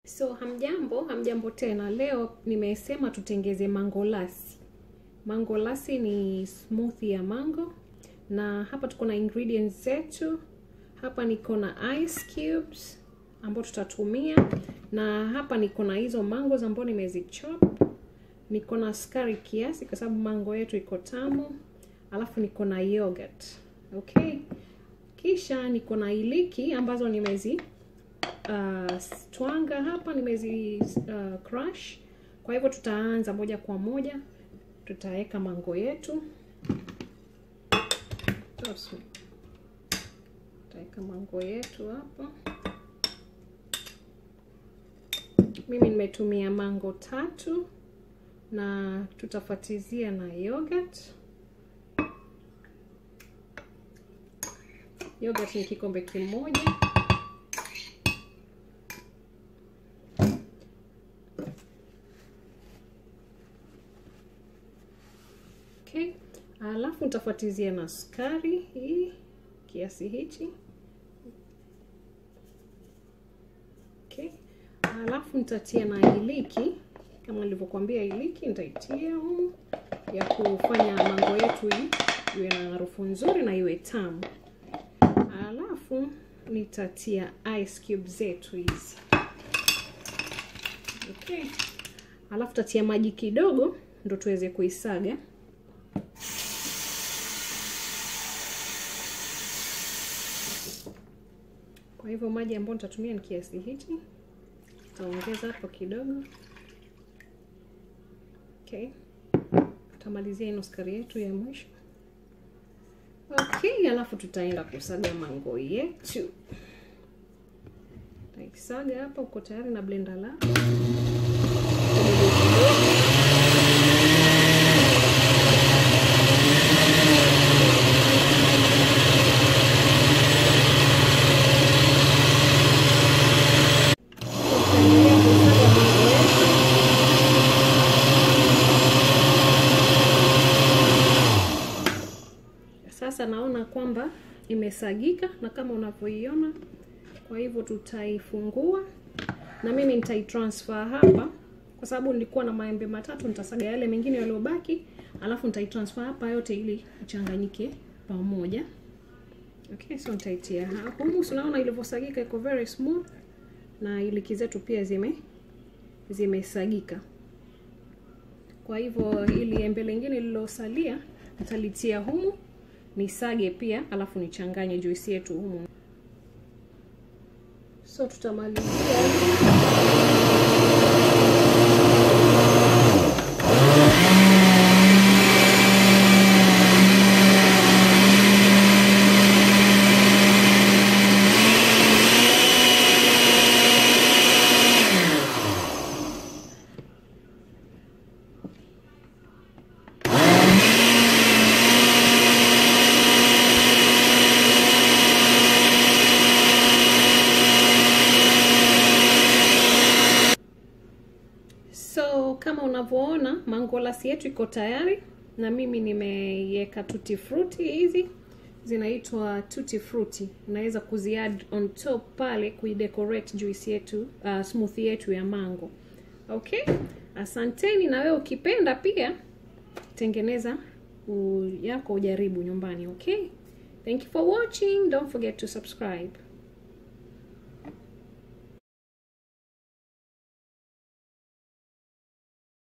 So hamjambo, hamjambo tena. Leo nimesema tutengeze mango lassi. Mango lassi ni smoothie ya mango, na hapa tuko na ingredients zetu. Hapa niko na ice cubes ambao tutatumia, na hapa niko na hizo mangoes ambao nimezichop. Niko na sukari kiasi, kwa sababu mango yetu iko tamu, alafu niko na yogurt. Okay, kisha niko na iliki ambazo nimezi uh, twanga hapa nimezi uh, crush. Kwa hivyo tutaanza moja kwa moja, tutaweka mango yetu, tutaweka mango yetu hapa. Mimi nimetumia mango tatu na tutafatizia na yogurt. Yogurt ni kikombe kimoja. Okay. Alafu nitafuatizia na sukari hii kiasi hichi. Okay. Alafu nitatia na iliki kama nilivyokuambia, iliki nitaitia humu ya kufanya mango yetu hii iwe na harufu nzuri na iwe tamu. Alafu nitatia ice cube zetu hizi. Okay. Alafu tatia maji kidogo ndo tuweze kuisaga. Kwa hivyo maji ambayo nitatumia ni kiasi hichi, nitaongeza hapo kidogo. Okay, tutamalizia ino sukari yetu ya mwisho. Okay, alafu tutaenda kusaga mango yetu. Taisaga hapa, uko tayari na blender lako Sasa naona kwamba imesagika na kama unavyoiona. Kwa hivyo tutaifungua na mimi nitaitransfer hapa, kwa sababu nilikuwa na maembe matatu. Nitasaga yale mengine yaliyobaki, alafu nitaitransfer hapa yote ili ichanganyike pamoja. Okay, so nitaitia hapo. Unaona ilivyosagika, iko very smooth na iliki zetu pia zime zimesagika. Kwa hivyo ili embe lingine lililosalia nitalitia humu nisage pia, alafu nichanganye juisi yetu humu. So tutamalizia So kama unavyoona mango lassi yetu iko tayari, na mimi nimeiweka tutti frutti. Hizi zinaitwa tutti frutti, unaweza kuziadd on top pale kuidecorate juice yetu, uh, smoothie yetu ya mango. Okay, asanteni. Na wewe ukipenda pia tengeneza yako ujaribu nyumbani. Okay, thank you for watching, don't forget to subscribe.